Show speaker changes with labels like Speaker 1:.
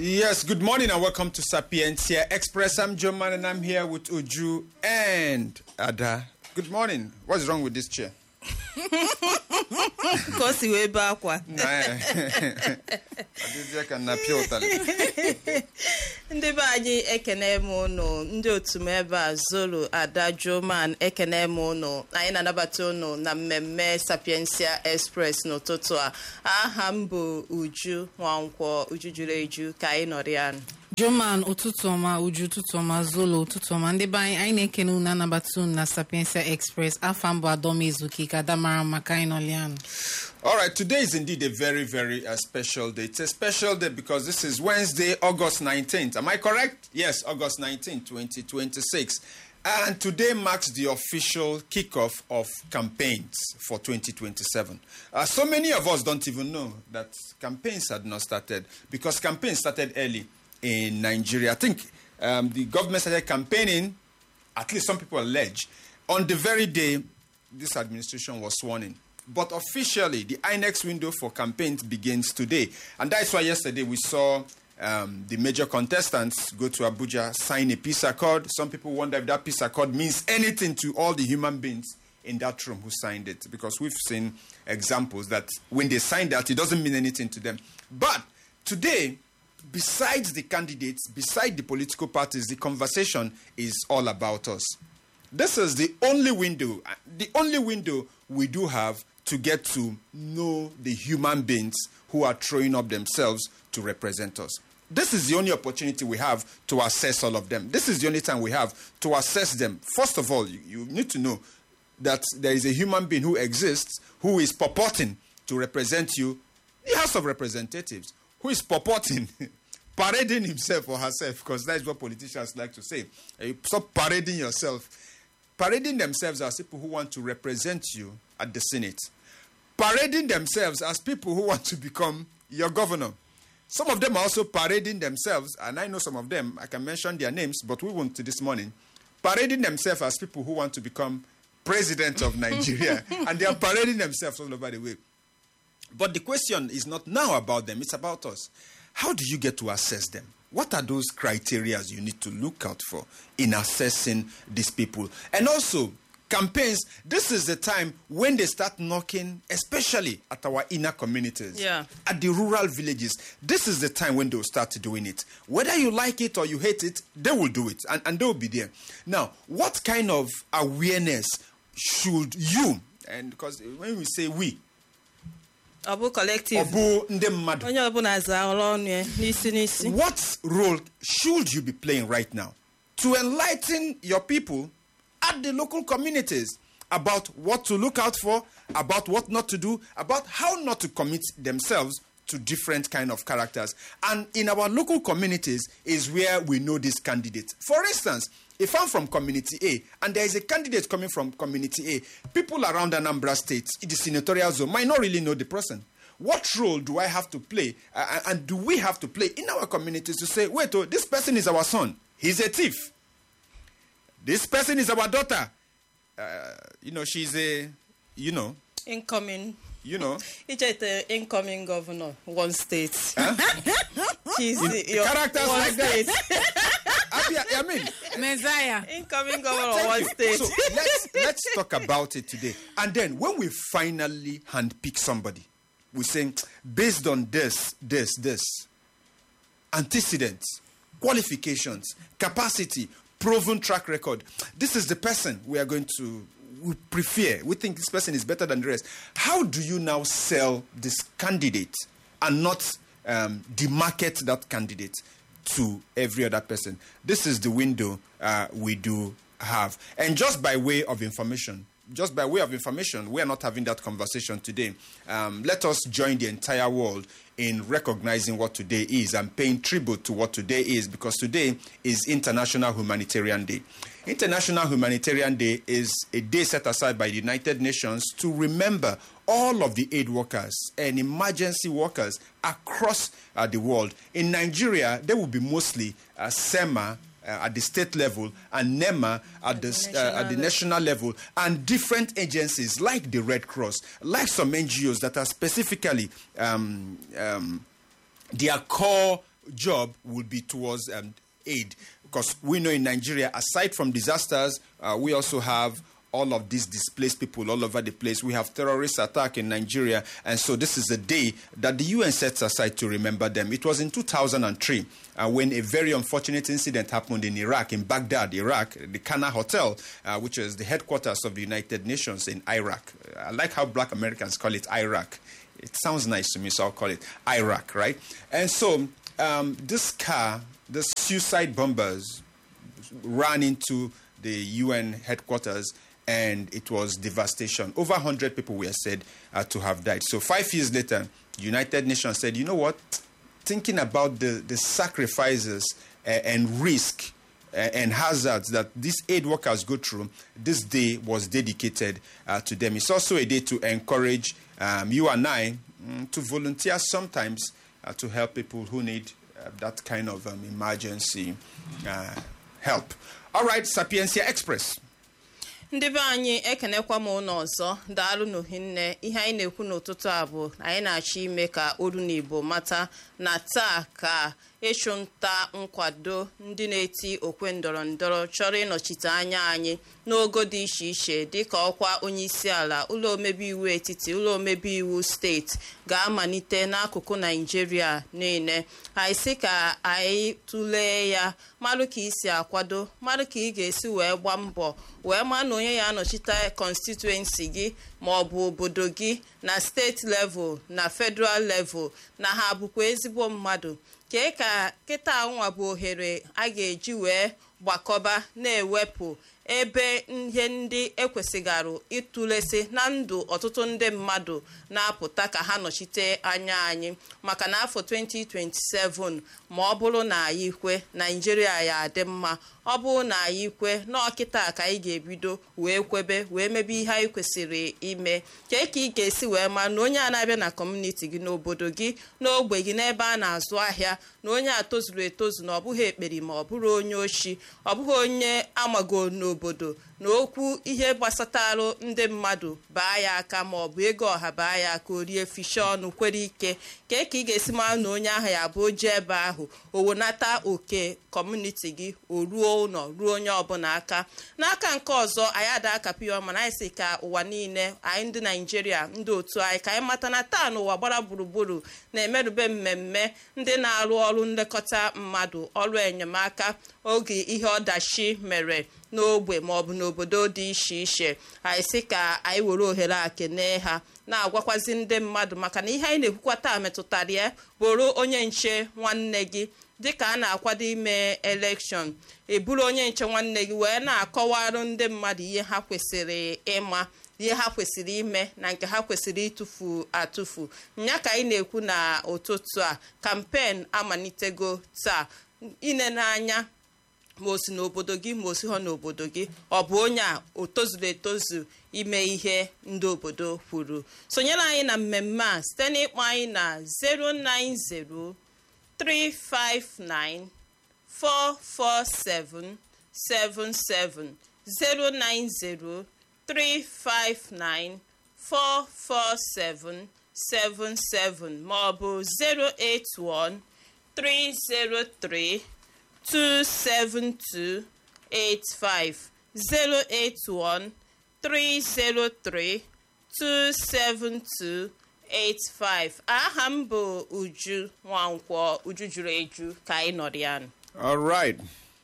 Speaker 1: Yes, good morning and welcome to Sapientia Express. I'm Joe Man and I'm here with Uju and Ada. Good morning. What's wrong with this chair?
Speaker 2: ka o si wee bee akwa
Speaker 1: Adịzie ka na pịa ụtalị.
Speaker 2: ndị be anyị ekene m ụnụ ndị otu m ebe a zolo ada joman ekene m ụnụ anyị na-anabata ụnụ na mmemme sapiensia express n'ụtụtụ a aha m bụ uju nwankwọ uju juru eju ka anyị nọrọ ya
Speaker 3: Joman ụtụtụ ọma uju ụtụtụ ọma zolo ụtụtụ ọma ndị be anyị anyị na-ekene unu anabata unu na Sapiensia Express afọ mbụ Adọm Ezuke ka ada mara maka anyị nọlianụ
Speaker 1: All right, today is indeed a very, very uh, special day. It's a special day because this is Wednesday, August 19th. Am I correct? Yes, August 19th, 2026. And today marks the official kickoff of campaigns for 2027. Uh, so many of us don't even know that campaigns had not started because campaigns started early in Nigeria. I think um, the government started campaigning, at least some people allege, on the very day this administration was sworn in. But officially, the INEX window for campaigns begins today. And that's why yesterday we saw um, the major contestants go to Abuja, sign a peace accord. Some people wonder if that peace accord means anything to all the human beings in that room who signed it. Because we've seen examples that when they sign that, it doesn't mean anything to them. But today, besides the candidates, beside the political parties, the conversation is all about us. This is the only window, the only window we do have to get to know the human beings who are throwing up themselves to represent us. This is the only opportunity we have to assess all of them. This is the only time we have to assess them. First of all, you, you need to know that there is a human being who exists who is purporting to represent you, the House of Representatives, who is purporting, parading himself or herself, because that is what politicians like to say. Uh, Stop parading yourself. Parading themselves as people who want to represent you at the Senate. Parading themselves as people who want to become your governor. Some of them are also parading themselves, and I know some of them, I can mention their names, but we won't this morning. Parading themselves as people who want to become president of Nigeria, and they are parading themselves all over the way. But the question is not now about them, it's about us. How do you get to assess them? What are those criteria you need to look out for in assessing these people? And also, campaigns, this is the time when they start knocking, especially at our inner communities,
Speaker 2: Yeah.
Speaker 1: at the rural villages. This is the time when they'll start doing it. Whether you like it or you hate it, they will do it and, and they'll be there. Now, what kind of awareness should you, and because when we say we,
Speaker 2: ọ bụ collective
Speaker 1: ọ bụ ndị mmadụ
Speaker 2: onye ọbụla zaa ọrụ ọnụ ya n'isi n'isi
Speaker 1: what role should you be playing right now to enlighten your people at the local communities about what to look out for, about what not to do, about how not to commit themselves to different kind of characters. And in our local communities is where we know these candidates. For instance, if I'm from community A and there is a candidate coming from community A, people around Anambra State, in the senatorial zone, might not really know the person. What role do I have to play, uh, and do we have to play in our communities to say, wait, oh, this person is our son, he's a thief. This person is our daughter. Uh, you know, she's a, you know,
Speaker 2: incoming
Speaker 1: you know,
Speaker 2: ichete incoming governor one state She's
Speaker 1: In-
Speaker 2: the- your
Speaker 1: characters
Speaker 2: one
Speaker 1: like that.
Speaker 2: state.
Speaker 1: I, I mean,
Speaker 3: Messiah
Speaker 2: incoming governor
Speaker 1: Thank
Speaker 2: one
Speaker 1: you.
Speaker 2: state
Speaker 1: So let's let's talk about it today. And then when we finally handpick somebody, we say based on this, this, this, antecedents, qualifications, capacity, proven track record. This is the person we are going to we prefer. We think this person is better than the rest. How do you now sell this candidate and not um, demarket that candidate to every other person? This is the window uh, we do have. And just by way of information, just by way of information, we are not having that conversation today. Um, let us join the entire world in recognizing what today is and paying tribute to what today is because today is International Humanitarian Day. International Humanitarian Day is a day set aside by the United Nations to remember all of the aid workers and emergency workers across uh, the world. In Nigeria, they will be mostly uh, SEMA uh, at the state level and NEMA at the, s- uh, at the national level, and different agencies like the Red Cross, like some NGOs that are specifically um, um, their core job will be towards um, aid because we know in Nigeria, aside from disasters, uh, we also have all of these displaced people all over the place. We have terrorist attack in Nigeria, and so this is a day that the UN sets aside to remember them. It was in 2003 uh, when a very unfortunate incident happened in Iraq, in Baghdad, Iraq, the Kana Hotel, uh, which is the headquarters of the United Nations in Iraq. I like how Black Americans call it Iraq. It sounds nice to me, so I'll call it Iraq, right? And so um, this car, the suicide bombers, ran into the UN headquarters and it was devastation. Over 100 people were said uh, to have died. So, five years later, United Nations said, you know what? Thinking about the, the sacrifices uh, and risk uh, and hazards that these aid workers go through, this day was dedicated uh, to them. It's also a day to encourage um, you and I mm, to volunteer sometimes uh, to help people who need uh, that kind of um, emergency uh, help. All right, Sapiencia Express.
Speaker 2: ndị be anyị ekenekwa m ụlọ ọzọ daalụ n'ohinne ihe anyị na-ekwu n'ụtụtụ a bụ anyị na-achọ ime ka olu na igbo mata na taa ka ịchụnta nkwado ndị na-eti okwe ndọrọ ndọrọ chọrọ ịnọchite anya anyị n'ogo dị iche iche dịka ọkwa onyeisi ala ụlọ omebe iwu etiti ụlọ omebe iwu steeti ga-amalite n'akụkụ naijiria niile anyị sị ka anyị tụlee ya marụ ka isi akwado marụ ka ị ga-esi wee gbaa mbọ wee maa na onye ya anọchite constituency gị ma ọ bụ obodo gị na steeti level na federal level na ha bụkwa ezigbo mmadụ kee ka kịta nwa bụ ohere a ga-eji wee gbakọba na-ewepụ ebe ihe ndị ekwesịgarụ ịtụlesi na ndụ ọtụtụ ndị mmadụ na-apụta ka ha nọchite anya anyị maka na afọ 2027 ma ọ bụrụ na anyị kwe naijiria ya adị mma ọ bụrụ na anyị kwe n'ọkịta ka anyị ga-ebido wee kwebe wee mebe ihe anyị kwesịrị ime kee ka ị ga-esi wee maa na onye a na-abịa na kọmuniti gị n'obodo gị n'ogbe gị n'ebe a na-azụ ahịa na onye a tozuru etozu na ọ bụghị ekperi ma ọ bụrụ onye oshi ọ bụghị onye amago n'obodo na okwu ihe gbasatarụ ndị mmadụ baa ya aka ma ọ bụ ego ọha baa ya aka o rie fishi ọnụ kwere ike kee ka ị ga-esi mara na onye ahụ ya bụ oje ebe ahụ o wenata oke kọmuniti gị o ruo ụlọ ruo onye ọbụla aka n'aka nke ọzọ anyị ada akapị ya mana anyị si ka ụwa niile anyị ndị naijiria ndị otu anyị ka anyị mata na taa n'ụwa gbara gburugburu na-emerube mmemme ndị na-arụ ọrụ nlekọta mmadụ ọrụ enyemaka oge ihe ọdachi mere n'ogbe maọbụ n'obodo dị iche iche anyị sị ka anyị were ohere a kenee ha na-agwakwazi ndị mmadụ maka na ihe anyị na-ekwukwa taa metụtara ya bụrụ onye nche nwanne gị dịka a na-akwado ime elekshọn eburu onye nche nwanne gị wee na-akọwarụ ndị mmadụ ihe ha kwesịrị ịma ihe ha kwesịrị ime na nke ha kwesịrị ịtụfu atụfu nya ka anyị na-ekwu na ụtụtụ a kampen amalitego taa ine n'anya ma o si n'obodo gị ma o si ha n'obodo gị ọ bụ onye a o tozuru etozu ime ihe ndị obodo kwuru sonyere anyị na mmemme a site n'ịkpọ anyị na 090 359 447 77 090 359 447 77 ma ọ bụ 081 303 27285 081 303 27285 aha m bụ uju nwankwọ uju juru eju ka anyị nọrọ ya nụ
Speaker 1: All right.